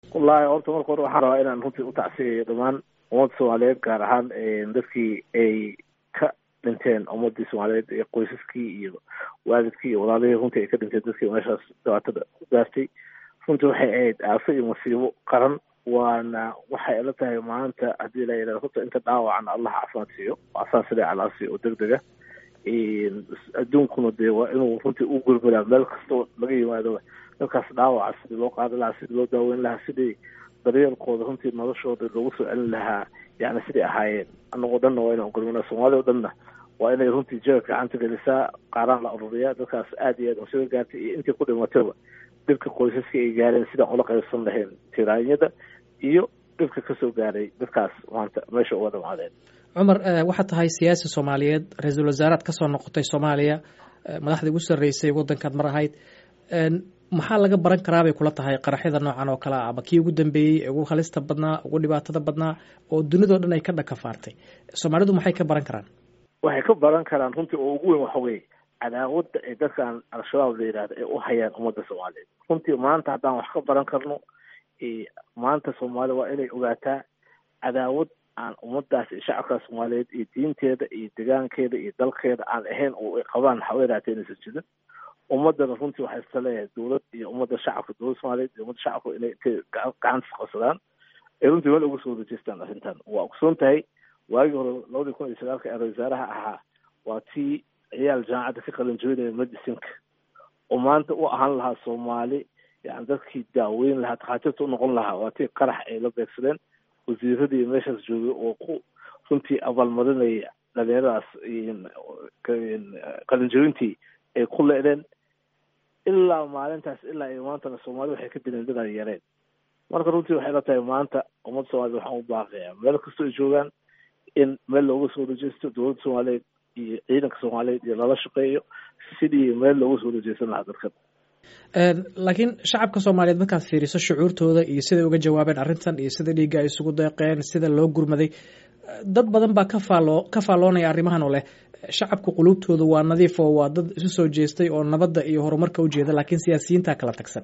wallaahi horta marka hore waxaan rabaa inaan runtii u tacsiyayo dhammaan ummadda soomaaliyeed gaar ahaan dadkii ay ka dhinteen ummadii soomaaliyeed ee qoysaskii iyo waalidkii iyo walaalihii runtii ay ka dhinteen dadkii meeshaas dhibaatada ku gaartay runtii waxay ahayd aafo iyo masiibo qaran waana waxay ila tahay maanta haddii la yidhahdo horta inta dhaawacana allah caafimaad siiyo asaan sida calaa siiyo oo deg dega adduunkuna dee waa inuu runtii u gurguraa meel kastoo laga yimaado dadkaas dhaawaca sidii loo qaadi lahaa sidii loo daaweyn lahaa sidii daryeelkooda runtii noloshooda loogu soo celin lahaa yani siday ahaayeen anagoo dhanna waa inaan gurmana soomaaliya o dhanna waa inay runtii jeer gacanta gelisaa qaaraan la ururiyaa dadkaas aad iyo aad masibo gaartay iyo intii ku dhimatayba dhibka qoysaska ay gaareen sidaan ula qaybsan lahayn tiraanyada iyo dhibka kasoo gaaray dadkaas maanta meesha uga dhamaadeen cumar waxaad tahay siyaasi soomaaliyeed ra-iisul wasaaraad kasoo noqotay soomaaliya madaxdii ugu sarreysay waddankaad mar ahayd maxaa laga baran karaa bay kula tahay qaraxyada noocan oo kale ah ama kii ugu dambeeyey ee ugu halista badnaa ugu dhibaatada badnaa oo dunidao dhan ay ka dhakafaartay soomaalidu maxay ka baran karaan waxay ka baran karaan runtii oo ugu weyn waxa weeye cadaawadda ay dadkan al-shabaab la yidhahda ay u hayaan ummadda soomaaliyeed runtii maanta haddaan wax ka baran karno maanta soomaaliya waa inay ogaataa cadaawad aan ummadaas iyo shacabka soomaaliyeed iyo diinteeda iyo degaankeeda iyo dalkeeda aan ahayn oo ay qabaan haweenaatee inaysan jirin ummadana runtii waxay iska leeyahay dowlad iyo ummadda shacabka dowladda soomaaliyeed iyo ummadda shacabka inay intay gacanta isqabsadaan ay runtii meel uga soo wareejeystaan arrintan waa ogsoon tahay waagii hore labadii kun iyo sagaalka ee ra-isul wasaaraha ahaa waa tii ciyaal jaamacadda ka qalin jebinaya medicinka oo maanta u ahaan lahaa soomaali yani dadkii daaweyn lahaa takhaatiirta unoqon lahaa waa tii qarax ay la beegsadeen wasiiradii meeshaas joogay oo ku runtii abaalmarinaya dhalinyaradaas qalinjebintii ay ku leedeen ilaa maalintaas ilaa iyo maantana soomaalida waxay ka dileen dadaan yareen marka runtii waxay la tahay maanta ummadda soomaaliyed waxaan u baaqayaa meel kastoo ay joogaan in meel looga soo rejeysto dowladda soomaaliyeed iyo ciidanka soomaaliyeed iyo lala shaqeeyo sidii meel looga soo rejeysan lahaa dadkan laakiin shacabka soomaaliyeed markaad fiiriso shucuurtooda iyo siday uga jawaabeen arrintan iyo sida dhiigga ay isugu deeqeen sida loo gurmaday dad badan baa ka faalloo ka faalloonaya arrimahan oo leh shacabka quluubtooda waa nadiif oo waa dad isu soo jeestay oo nabadda iyo horumarka ujeeda laakiin siyaasiyiinta kala tagsan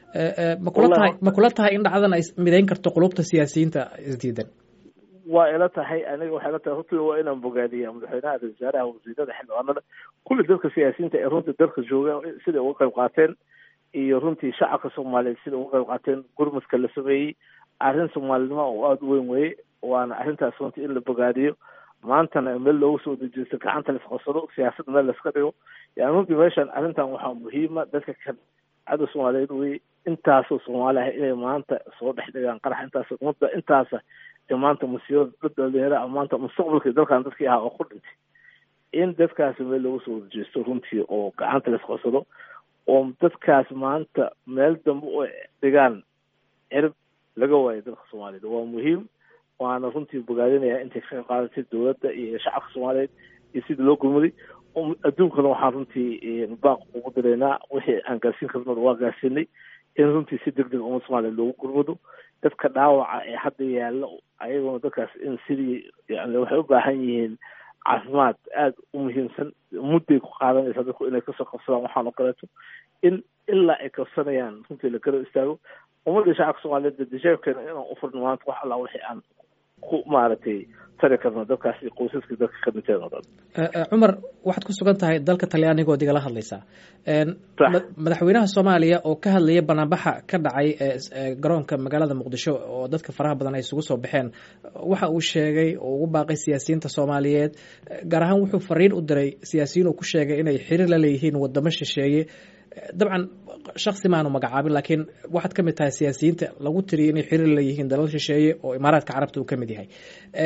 ma kula tahay ma kula tahay in dhacdan ay midayn karto qulubta siyaasiyiinta isdiidan waa ila tahay aniga waxay la tahay runtii waa inaan bogaadiya madaxweynaha ra-isul wasaaraha wasiirada xildhibaanada kulli dadka siyaasiyiinta ee runtii dalka jooga siday uga qayb qaateen iyo runtii shacabka soomaaliyeed siday uga qayb qaateen gurmadka la sameeyey arrin soomaalinimo oo aada u weyn weye waana arrintaas runtii in la bogaadiyo maantana meel loogu soo dejeysto gacanta la isqabsado siyaasadda meel laiska dhigo yani runtii meeshan arrintan waxaa muhiima dadka kan cadda soomaaliyeed weye intaasoo soomaali ah inay maanta soo dhex dhigaan qarax intaas ummadda intaasa ee maanta musiibada dad dhalinyara ah maanta mustaqbalkii dalkan dadkii ahaa oo ku dhintay in dadkaasi meel loogu soo dejeysto runtii oo gacanta la isqabsado oo dadkaas maanta meel dambe u dhigaan cirib laga waayo dalka soomaaliyeed waa muhiim waana runtii bogaadinaya intay ka qayb qaadatay dowladda iyo shacabka soomaaliyeed iyo sidii loo gurmaday adduunkana waxaan runtii baaq ugu diraynaa wixii aan gaarsiin karnada waa gaarsiinay in runtii si deg deg ummadda soomaliya loogu gurmado dadka dhaawaca ee hadda yaalla ayaguna dadkaas in sidii yani waxay u baahan yihiin caafimaad aada u muhiimsan mudday ku qaadanaysaa dadku inay kasoo qabsadaan waxaan oo kaleeto in ilaa ay kabsanayaan runtii la garab istaago ummadda shacabka soomaaliyeed dajeebkeena inaan u furno maanta wax allaa wixii aan ku maaragtay tari karno dadkaas iyo qoysaskii dadka ka dhinteen oo dhan cumar waxaad ku sugan tahay dalka talyaanigood igala hadlaysaa madaxweynaha soomaaliya oo ka hadlaya banaanbaxa ka dhacay garoonka magaalada muqdisho oo dadka faraha badan ay isugu soo baxeen waxa uu sheegay oo ugu baaqay siyaasiyiinta soomaaliyeed gaar ahaan wuxuu fariin u diray siyaasiyiin uu ku sheegay inay xiriir la leeyihiin wadamo shisheeye dabcan shaksi maanu magacaabin laakiin waxaad ka mid tahay siyaasiyiinta lagu tiriya inay xiriir leeyihiin dalal shisheeye oo imaaraadka carabta uu ka mid yahay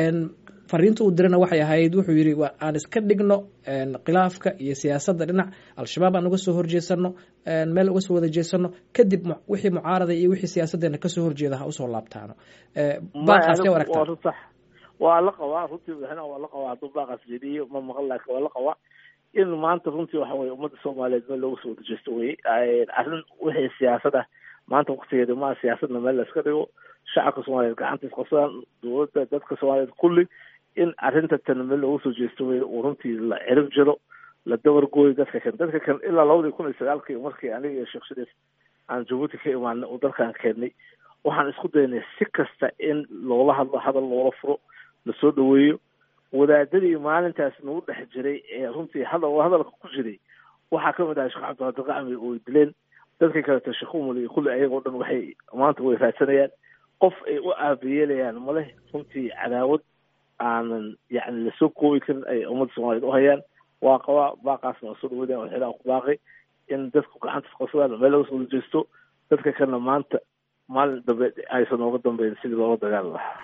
fariinta uu dirana waxay ahayd wuxuu yidhi aan iska dhigno khilaafka iyo siyaasadda dhinac al-shabaab aan uga soo horjeesano meel uga soo wada jeesano kadib wixii mucaarada iyo wixii siyaasaddeena kasoo horjeeda ha usoo laabtaano baaqaas ka aragtaa waa la qabaa runtii madaxweynaha waa la qabaa hadduu baaqaas jeediyo ma maqan laakiin waa la qabaa in maanta runtii waxa weye ummadda soomaaliyeed meel looga soo wadajeesto weye arrin wixii siyaasad ah maanta waktigeeda maa siyaasadna meel la iska dhigo shacabka soomaaliyeed gacanta isqabsadaan dowladda dadka soomaaliyeed kulli in arrinta tan meel looga soo jeesto weye uu runtii la cirib jiro la dabar gooyo dadka kan dadka kan ilaa labadii kun iyo sagaalkii markii aniga iyo sheekh shariif aan jabuuti ka imaanay oo dalkan keennay waxaan isku daynay si kasta in loola hadlo hadal loola furo lasoo dhaweeyo wadaadadii maalintaas nagu dhex jiray ee runtii hadal hadalka ku jiray waxaa kamid ahay sheekh cabdiqaadir qacmi oo ay dileen dadka kaleeto sheekh umul iyo kulli ayagoo dhan waxay maanta way raadsanayaan qof ay u aabiyeelayaan maleh runtii cadaawad aanan yacni lasoo koobi karin ay ummadda soomaaliyeed u hayaan waa qabaa baaqaasna waa soo dhaweynaya waxyaalaha ku baaqay in dadku gacanta qabsadaan meel laga soo wada jeesto dadka kalena maanta maalin dambe aysan nooga dambeyn sidii loola dagaali lahaa